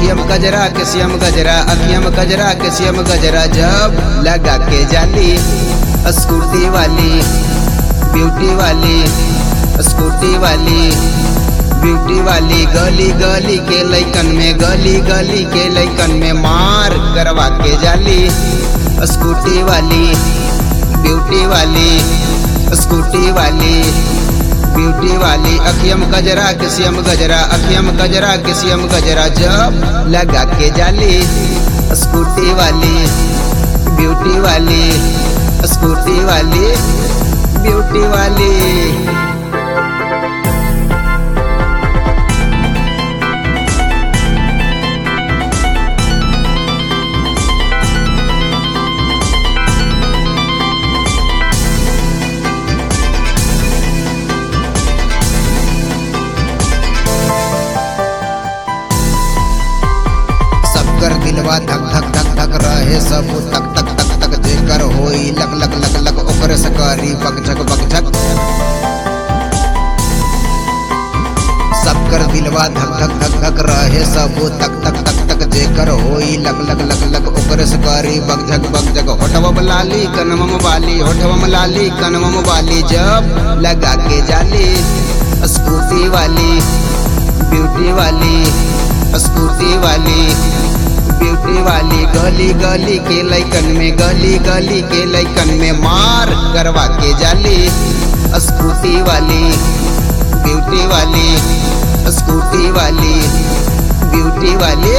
अखियम गजरा के सियम गजरा अखियम गजरा के सियम गजरा जब लगा के जाली स्कूटी वाली ब्यूटी वाली स्कूटी वाली ब्यूटी वाली गली गली के लैकन में गली गली के लैकन में मार करवा के जाली स्कूटी वाली ब्यूटी वाली स्कूटी वाली ब्यूटी वाली अखियम गजरा के सियम गजरा अखियम गजरा के सियम गजरा जब लगा के जाली स्कूटी वाली ब्यूटी वाली स्कूटी वाली ब्यूटी वाली सबकर दिलवा धक धक धक धक रहे सब तक तक तक तक जेकर होई लक लक लक लक ओकर सकरी बकझक बकझक सबकर दिलवा धक धक धक धक रहे सब तक तक तक तक जेकर होई लक लक लक लक ओकर सकरी बकझक बकझक होठवम लाली कनवम वाली होठवम लाली कनवम वाली जब लगा के जाली स्कूटी वाली ब्यूटी वाली स्कूटी वाली ब्यूटी वाली गली गली के लैकन में गली गली के लैकन में मार करवा के जाली स्कूटी वाली ब्यूटी वाली स्कूटी वाली ब्यूटी वाली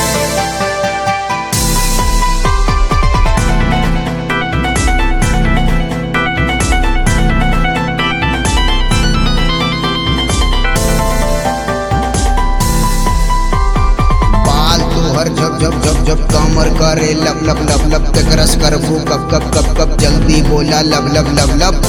बाल तोहर झप झप झप झप कमर करे लब लब लब लब तक रस कर फू कब कब कब कब जल्दी बोला लब लब लब लब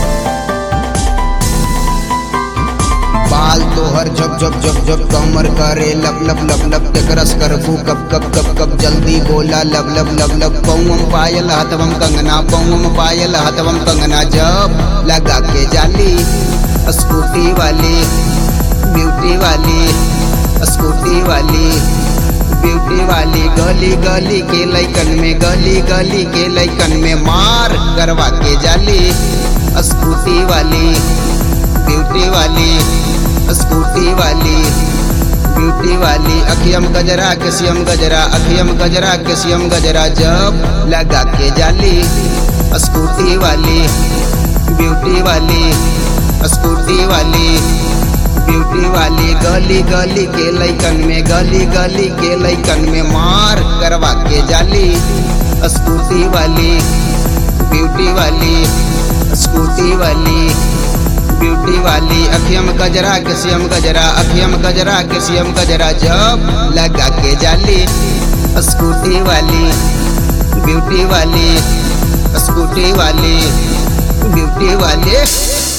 बाल तोहर झप झप झप झप कमर करे लब लब लब लब तक रस कर फू कब कब कब कब जल्दी बोला लब लब लब लब पौम पायल हथवम कंगना पौम पायल हथवम कंगना जब लगा के जाली स्कूटी वाली ब्यूटी वाली स्कूटी वाली ब्यूटी वाली गली गली के लैकन में गली गली के लैकन में मार करवा के जाली स्कूटी वाली ब्यूटी वाली स्कूटी वाली ब्यूटी वाली अखियम गजरा के सियम गजरा अखियम गजरा के सियम गजरा जब लगा के जाली स्कूटी वाली ब्यूटी वाली स्कूटी वाली ब्यूटी वाली गली गली के लैकन में गली गली के लैकन में मार करवा के जाली स्कूटी वाली ब्यूटी वाली स्कूटी वाली ब्यूटी वाली अखियम गजरा के सियम गजरा अखियम गजरा के सियम गजरा जब लगा के जाली स्कूटी वाली ब्यूटी वाली स्कूटी वाली ब्यूटी वाली